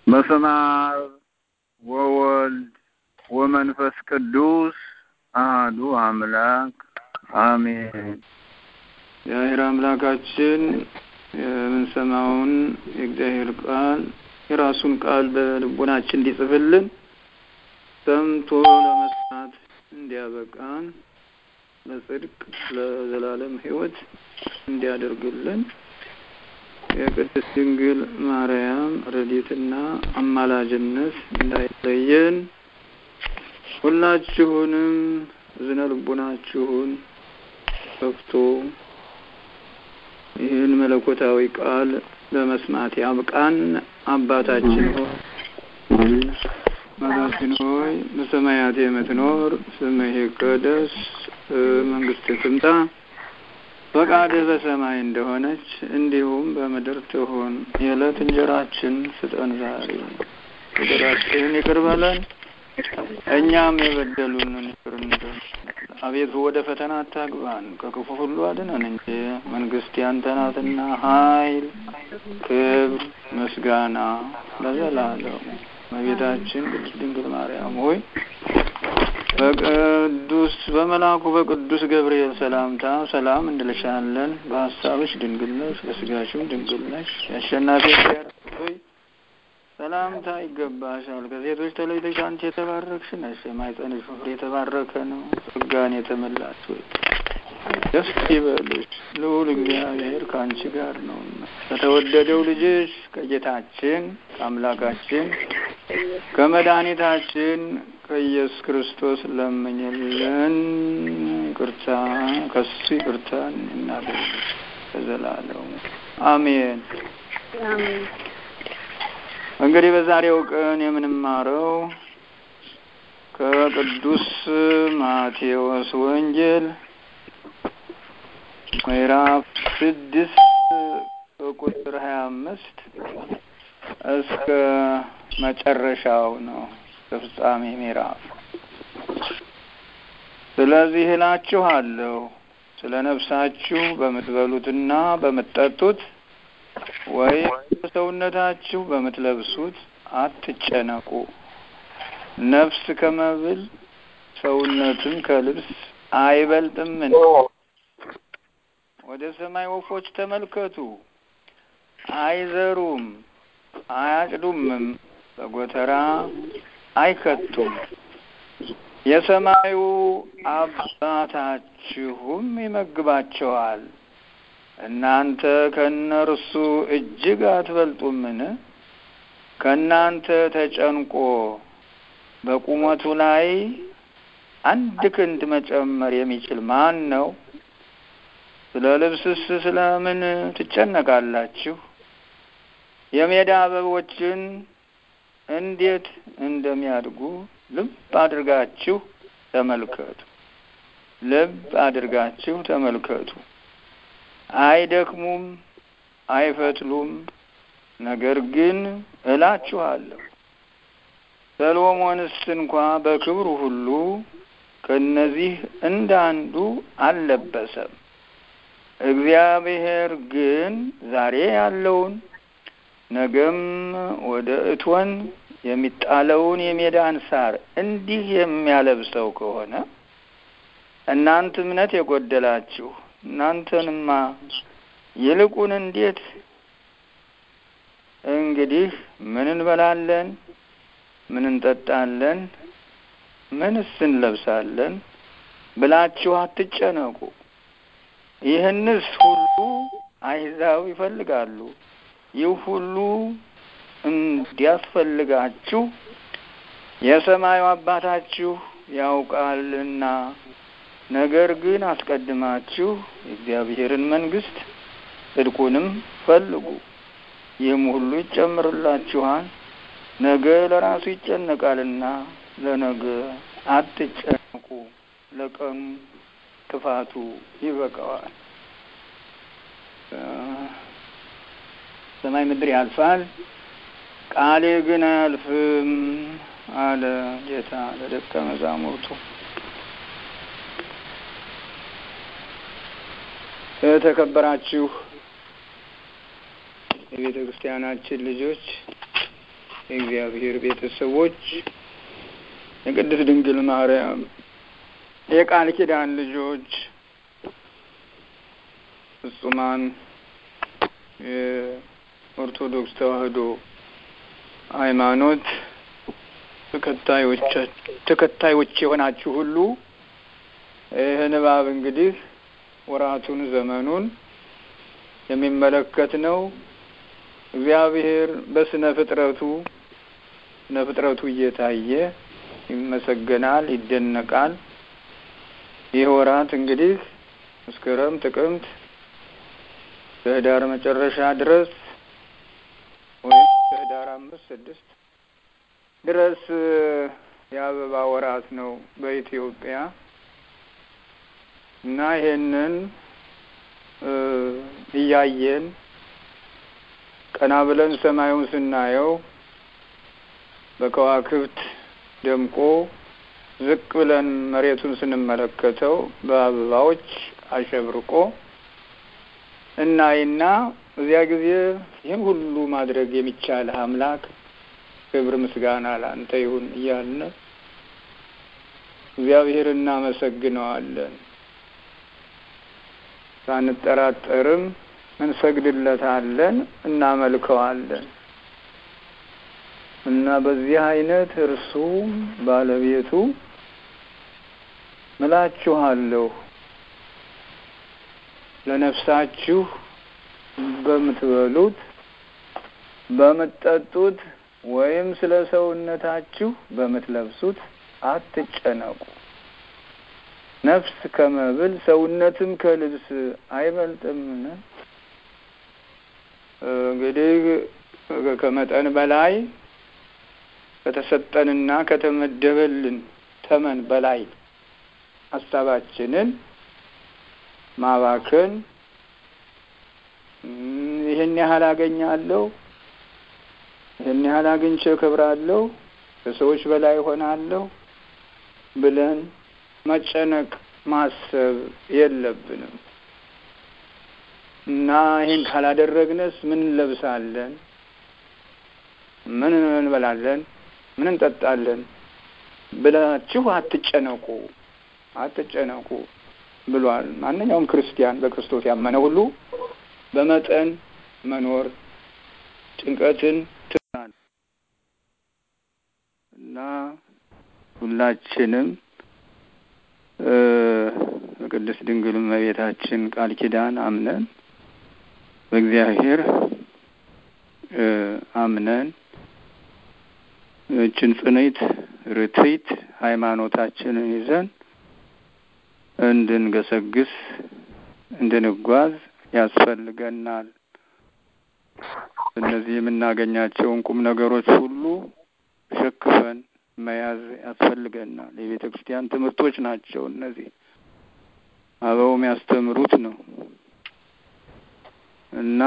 በስመ አብ ወወልድ ወመንፈስ ቅዱስ አህዱ አምላክ አሜን። እግዚአብሔር አምላካችን የምንሰማውን የእግዚአብሔር ቃል የራሱን ቃል በልቦናችን እንዲጽፍልን ሰምቶ ለመስማት እንዲያበቃን ለጽድቅ ለዘላለም ሕይወት እንዲያደርግልን የቅድስት ድንግል ማርያም ረድኤትና አማላጅነት እንዳይለየን ሁላችሁንም እዝነ ልቡናችሁን ከፍቶ ይህን መለኮታዊ ቃል ለመስማት ያብቃን። አባታችን ሆይ አባታችን ሆይ በሰማያት የምትኖር ስምህ ይቀደስ፣ መንግስትህ ትምጣ፣ ፈቃድህ በሰማይ እንደሆነች እንዲሁም በምድር ትሁን። የዕለት እንጀራችን ስጠን ዛሬ፣ በደላችንን ይቅር በለን እኛም የበደሉንን ይቅር እንደምን። አቤቱ ወደ ፈተና አታግባን፣ ከክፉ ሁሉ አድነን እንጂ መንግስት ያንተ ናትና ኃይል፣ ክብር፣ ምስጋና ለዘላለሙ። እመቤታችን ቅድስት ድንግል ማርያም ሆይ በቅዱስ በመልአኩ በቅዱስ ገብርኤል ሰላምታ ሰላም እንልሻለን። በሀሳብሽ ድንግል ነሽ፣ በስጋሽም ድንግል ነሽ። የአሸናፊ ሆይ ሰላምታ ይገባሻል። ከሴቶች ተለይተሽ አንቺ የተባረክሽ ነሽ፣ የማኅፀንሽ ፍሬ የተባረከ ነው። ጸጋን የተመላሽ ሆይ ደስ ይበልሽ፣ ልዑል እግዚአብሔር ከአንቺ ጋር ነውና ከተወደደው ልጅሽ ከጌታችን ከአምላካችን ከመድኃኒታችን ከኢየሱስ ክርስቶስ ለምኝልን። ይቅርታ ከሱ ይቅርታን እናገኝ በዘላለሙ አሜን። እንግዲህ በዛሬው ቀን የምንማረው ከቅዱስ ማቴዎስ ወንጌል ምዕራፍ ስድስት ቁጥር ሀያ አምስት እስከ መጨረሻው ነው ፍጻሜ ምዕራፍ። ስለዚህ እላችኋለሁ ስለ ነፍሳችሁ በምትበሉትና በምትጠጡት ወይም በሰውነታችሁ በምትለብሱት አትጨነቁ። ነፍስ ከመብል ሰውነትም ከልብስ አይበልጥምን? ወደ ሰማይ ወፎች ተመልከቱ፣ አይዘሩም፣ አያጭዱምም፣ በጎተራ አይከቱም፣ የሰማዩ አባታችሁም ይመግባቸዋል። እናንተ ከእነርሱ እጅግ አትበልጡምን? ከእናንተ ተጨንቆ በቁመቱ ላይ አንድ ክንድ መጨመር የሚችል ማን ነው? ስለ ልብስስ ስለምን ትጨነቃላችሁ? የሜዳ አበቦችን እንዴት እንደሚያድጉ ልብ አድርጋችሁ ተመልከቱ። ልብ አድርጋችሁ ተመልከቱ። አይደክሙም፣ አይፈትሉም። ነገር ግን እላችኋለሁ ሰሎሞንስ እንኳ በክብሩ ሁሉ ከእነዚህ እንዳንዱ አልለበሰም። እግዚአብሔር ግን ዛሬ ያለውን ነገም ወደ እቶን የሚጣለውን የሜዳን ሳር እንዲህ የሚያለብሰው ከሆነ እናንተ እምነት የጎደላችሁ እናንተንማ ይልቁን እንዴት እንግዲህ ምን እንበላለን? ምን እንጠጣለን? ምንስ እንለብሳለን ብላችሁ አትጨነቁ። ይህንስ ሁሉ አሕዛብ ይፈልጋሉ። ይህ ሁሉ እንዲያስፈልጋችሁ የሰማዩ አባታችሁ ያውቃልና። ነገር ግን አስቀድማችሁ የእግዚአብሔርን መንግሥት ጽድቁንም ፈልጉ፣ ይህም ሁሉ ይጨምርላችኋል። ነገ ለራሱ ይጨነቃልና ለነገ አትጨነቁ፣ ለቀኑ ክፋቱ ይበቃዋል። ሰማይ ምድር ያልፋል፣ ቃሌ ግን አያልፍም አለ ጌታ ለደቀ መዛሙርቱ። የተከበራችሁ የቤተ ክርስቲያናችን ልጆች የእግዚአብሔር ቤተሰቦች የቅድስት ድንግል ማርያም የቃል ኪዳን ልጆች ፍጹማን የኦርቶዶክስ ተዋሕዶ ሃይማኖት ተከታዮች የሆናችሁ ሁሉ ይህ ንባብ እንግዲህ ወራቱን ዘመኑን የሚመለከት ነው። እግዚአብሔር በስነ ፍጥረቱ ስነ ፍጥረቱ እየታየ ይመሰገናል፣ ይደነቃል። ይህ ወራት እንግዲህ መስከረም፣ ጥቅምት ከህዳር መጨረሻ ድረስ ወይም ከህዳር አምስት ስድስት ድረስ የአበባ ወራት ነው በኢትዮጵያ እና ይሄንን እያየን ቀና ብለን ሰማዩን ስናየው በከዋክብት ደምቆ ዝቅ ብለን መሬቱን ስንመለከተው በአበባዎች አሸብርቆ እናይና እዚያ ጊዜ ይህን ሁሉ ማድረግ የሚቻል አምላክ ክብር ምስጋና ላንተ ይሁን እያልን እግዚአብሔር እናመሰግነዋለን። ሳንጠራጠርም እንሰግድለታለን፣ እናመልከዋለን እና በዚህ አይነት እርሱ ባለቤቱ ምላችኋለሁ ለነፍሳችሁ በምትበሉት በምትጠጡት ወይም ስለ ሰውነታችሁ በምትለብሱት አትጨነቁ። ነፍስ ከመብል ሰውነትም ከልብስ አይበልጥምን? እንግዲህ ከመጠን በላይ ከተሰጠንና ከተመደበልን ተመን በላይ ሀሳባችንን ማባከን ይህን ያህል አገኛለሁ፣ ይህን ያህል አግኝቼ እከብራለሁ፣ ከሰዎች በላይ ሆናለሁ ብለን መጨነቅ ማሰብ የለብንም እና ይህን ካላደረግነስ ምን እንለብሳለን? ምን እንበላለን? ምን እንጠጣለን ብላችሁ አትጨነቁ አትጨነቁ ብሏል። ማንኛውም ክርስቲያን በክርስቶስ ያመነ ሁሉ በመጠን መኖር ጭንቀትን ትናል እና ሁላችንም በቅድስት ድንግል እመቤታችን ቃል ኪዳን አምነን በእግዚአብሔር አምነን እችን ጽንዕት ርትዕት ሃይማኖታችንን ይዘን እንድንገሰግስ እንድንጓዝ ያስፈልገናል። እነዚህ የምናገኛቸውን ቁም ነገሮች ሁሉ ሸክፈን መያዝ ያስፈልገናል። የቤተ ክርስቲያን ትምህርቶች ናቸው እነዚህ አበው የሚያስተምሩት ነው እና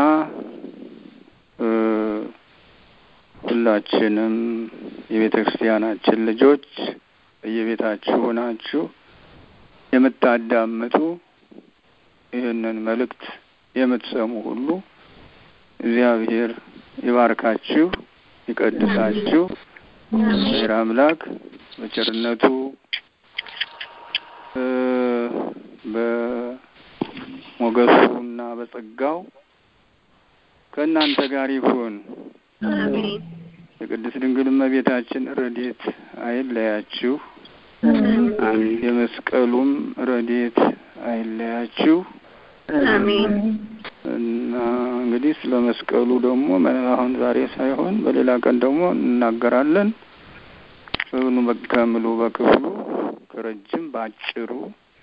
ሁላችንም የቤተ ክርስቲያናችን ልጆች በየቤታችሁ ሆናችሁ የምታዳምጡ ይህንን መልእክት የምትሰሙ ሁሉ እግዚአብሔር ይባርካችሁ፣ ይቀድሳችሁ። እግዚአብሔር አምላክ በቸርነቱ በሞገሱ እና በጸጋው ከእናንተ ጋር ይሁን። የቅድስት ድንግል እመቤታችን ረድኤት አይለያችሁ። የመስቀሉም ረድኤት አይለያችሁ። እና እንግዲህ ስለ መስቀሉ ደግሞ አሁን ዛሬ ሳይሆን በሌላ ቀን ደግሞ እንናገራለን። በብኑ ከምሉ በክፍሉ ከረጅም በአጭሩ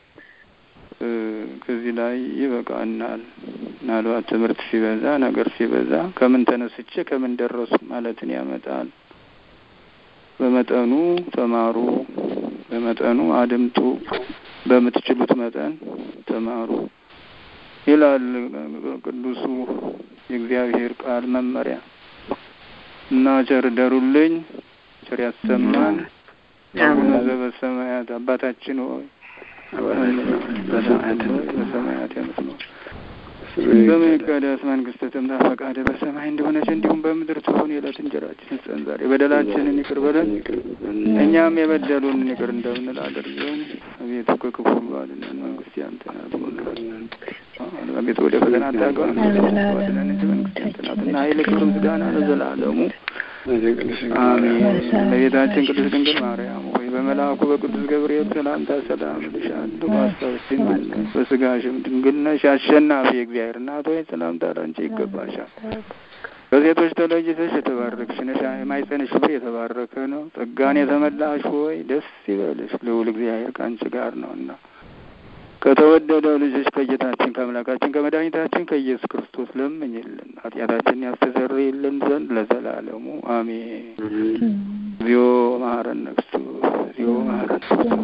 ከዚህ ላይ ይበቃናል። ምናልባት ትምህርት ሲበዛ ነገር ሲበዛ ከምን ተነስቼ ከምን ደረሱ ማለትን ያመጣል። በመጠኑ ተማሩ፣ በመጠኑ አድምጡ፣ በምትችሉት መጠን ተማሩ ይላል ቅዱሱ የእግዚአብሔር ቃል መመሪያ እና ቸር ደሩልኝ፣ ቸር ያሰማን። አቡነ ዘበሰማያት አባታችን ሆይ በሰማያት በሰማያት የምትኖር ስምህ ይቀደስ፣ መንግስትህ ትምጣ፣ ፈቃድህ በሰማይ እንደሆነች እንዲሁም በምድር ትሁን። የዕለት እንጀራችንን ስጠን ዛሬ፣ በደላችንን ይቅር በለን እኛም የበደሉንን ይቅር እንደምንል አድርገን፣ አቤቱ ከክፉ ሁሉ አድነን፣ መንግስት ያንተ ናትና። አቤቱ ወደ ፈተና አታግባን አድነን እንጂ መንግስት ያንተ ናትና፣ ኃይል፣ ክብር፣ ምስጋና ለዘላለሙ አሜን። እመቤታችን ቅድስት ድንግል ማርያም ሆይ በመልአኩ በቅዱስ ገብርኤል ሰላምታ ሰላም እልሻለሁ። በሐሳብሽ ድንግል ነሽ፣ በሥጋሽም ድንግል ነሽ። አሸናፊ የእግዚአብሔር እናት ሆይ ሰላምታ ላንቺ ይገባሻል። ከሴቶች ተለይተሽ የተባረክሽ ነሽ፣ የማኅፀንሽ ፍሬ የተባረከ ነው። ጸጋን የተመላሽ ሆይ ደስ ይበልሽ፣ ልዑል እግዚአብሔር ከአንቺ ጋር ነውና ከተወደደው ልጅሽ ከጌታችን ከአምላካችን ከመድኃኒታችን ከኢየሱስ ክርስቶስ ለምኝልን ኃጢአታችንን ያስተሰርይልን ዘንድ ለዘላለሙ አሜን። እግዚኦ መሐረነ ክርስቶስ እግዚኦ መሐረነ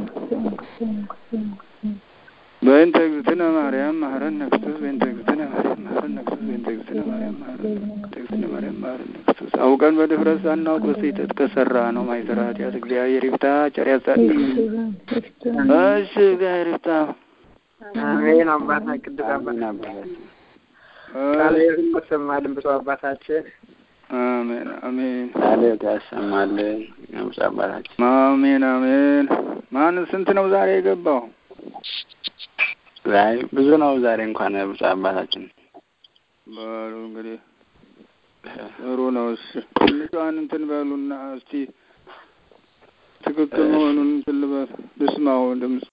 በእንተ እግዝእትነ ማርያም መሐረነ ክርስቶስ በእንተ እግዝእትነ ማርያም መሐረነ ክርስቶስ በእንተ እግዝእትነ ማርያም መሐረነ እግዝእትነ ማርያም መሐረነ ክርስቶስ አውቀን በድፍረት ሳናውቅ በስህተት ከሰራ ነው ማይሰራ ኃጢአት እግዚአብሔር ይፍታ። ቸር ያሳድር። እሺ እግዚአብሔር ይፍታ። አሜን። አባታ ቅዱስ አባታችን ቃለ ሕይወትን ያሰማልን ብፁዕ አባታችን አሜን አሜን ቃለ ሕይወት ያሰማልን ብፁዕ አባታችን አሜን አሜን። ማን ስንት ነው ዛሬ የገባው? ዛሬ ብዙ ነው። ዛሬ እንኳን ብፁዕ አባታችን በሉ እንግዲህ ጥሩ ነው። እሺ ትንሿን እንትን በሉና እስቲ ትክክል መሆኑን እንትን ልበል ልስማው ድምፅ